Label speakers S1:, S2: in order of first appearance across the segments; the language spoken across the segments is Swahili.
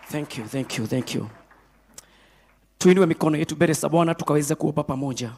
S1: Thank you, thank you, thank you. Tuinue mikono yetu mbele za Bwana tukaweze kuomba pamoja.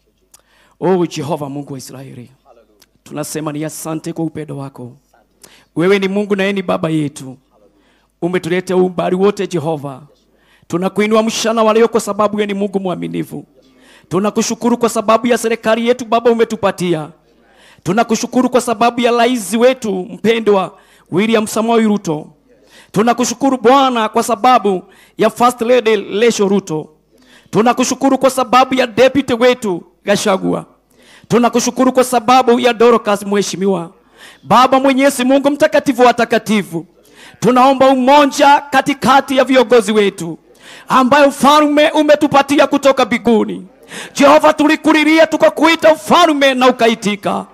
S1: Oh Jehova Mungu wa Israeli, tunasema ni asante kwa upendo wako. Wewe ni Mungu na yeye ni baba yetu, umetuleta umbali wote Jehova. Tunakuinua mshana wa leo kwa sababu wewe ni Mungu mwaminifu. Tunakushukuru kwa sababu ya serikali yetu Baba umetupatia. Tunakushukuru kwa sababu ya rais wetu mpendwa William Samoei Ruto. Tunakushukuru Bwana kwa sababu ya First Lady Lesho Ruto. Tunakushukuru kwa sababu ya deputy wetu Gashagua. Tunakushukuru kwa sababu ya Dorcas mheshimiwa. Baba Mwenyezi Mungu mtakatifu wa takatifu. Tunaomba umoja katikati ya viongozi wetu ambayo ufalme umetupatia kutoka biguni. Jehova, tulikulilia tukakuita ufalme na ukaitika.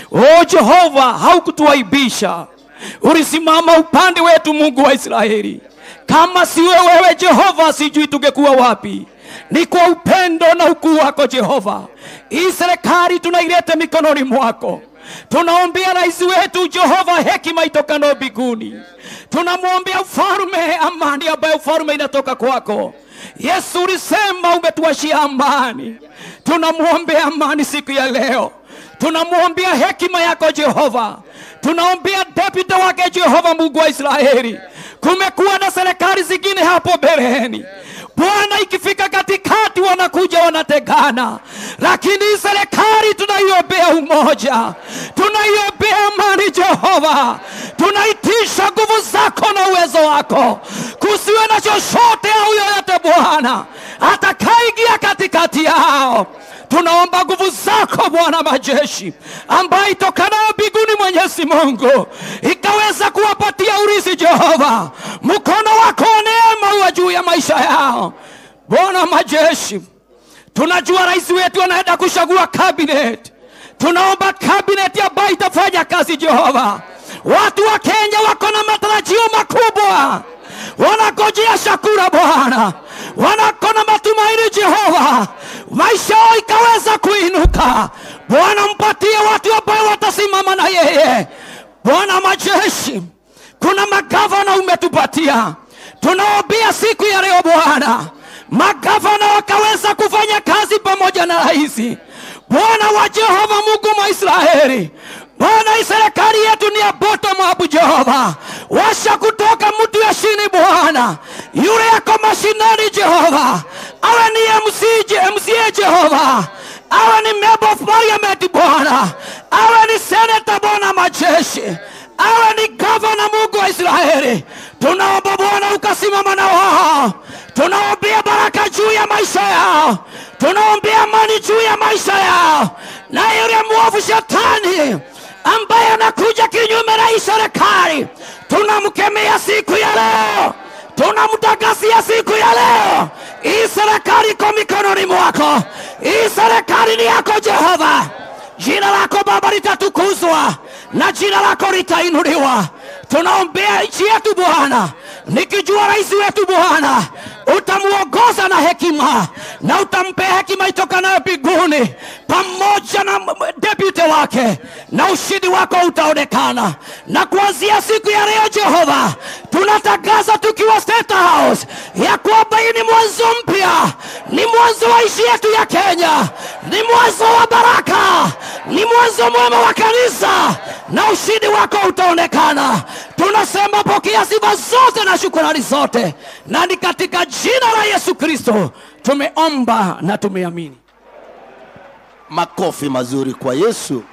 S1: O Jehova, haukutuaibisha, ulisimama upande wetu, Mungu wa Israeli. Kama siwe wewe Jehova, sijui tungekuwa wapi. Ni kwa upendo na ukuu wako Jehova, hii serikali tunaileta mikononi mwako. Tunaombea rais wetu Jehova, hekima itokanayo mbinguni. Tunamwombea ufalme, amani ambayo ufalme inatoka kwako. Yesu ulisema umetuashia amani. Tunamwombea amani siku ya leo, tunamwombea hekima yako Jehova, tunaombea deputy wake Jehova, Mungu wa Israeli. Kumekuwa na serikali zingine hapo mbeleni Bwana, ikifika katikati wanakuja wanategana, lakini hii serikali tunaiombea umoja, tunaiombea amani Jehova, tunaitisha nguvu zako na uwezo wako, kusiwe na chochote au yoyote Bwana atakaingia katikati yao. Tunaomba nguvu zako Bwana majeshi, ambayo itokanayo mbinguni, Mwenyezi Mungu, ikaweza kuwapatia urithi Jehova. Mkono wako wa neema uwe juu ya maisha yao Bwana majeshi. Tunajua rais wetu anaenda kuchagua cabinet. Tunaomba cabinet ambayo itafanya kazi Jehova. Watu wa Kenya wako na matarajio makubwa, wanagojea chakula Bwana, wanako na matumaini Jehova, maisha yao ikaweza kuinuka. Bwana, mpatie watu ambao watasimama na yeye. Bwana majeshi, kuna magavana umetupatia, tunaombea siku ya leo Bwana, magavana wakaweza kufanya kazi pamoja na rais. Bwana wa Jehova, Mungu wa Israeli, Bwana, hii serikali yetu ni ya bottom up Jehova, washa kutoka mtu ya chini Bwana, yule yako mashinani Jehova, awe ni MC, MCA Jehova, awe ni member of parliament Bwana, awe ni senator Bwana majeshi, awe ni governor, Mungu wa Israeli, tunaomba Bwana ukasimama na wao, tunaombea baraka juu ya maisha yao, tunaombea amani juu ya maisha yao, na yule mwovu shetani ambaye anakuja kinyume na hii serikali, tunamkemea siku ya leo, tunamtangazia siku ya leo, hii serikali iko mikononi mwako, hii serikali ni yako Jehova. Jina lako Baba litatukuzwa na jina lako litainuliwa. Tunaombea nchi yetu Bwana, nikijua rais wetu Bwana utamuongoza na hekima na utampea hekima itokanayo mbinguni pamoja na deputy wake, na ushindi wako utaonekana. Na kuanzia siku ya leo Jehova, tunatangaza tukiwa State House ya kwamba hii ni mwanzo mpya, ni mwanzo wa nchi yetu ya Kenya, ni mwanzo wa baraka, ni mwanzo mwema wa kanisa, na ushindi wako utaonekana. Tunasema pokea sifa zote na shukrani zote, na ni katika jina la Yesu Kristo tumeomba na tumeamini.
S2: Makofi mazuri kwa Yesu.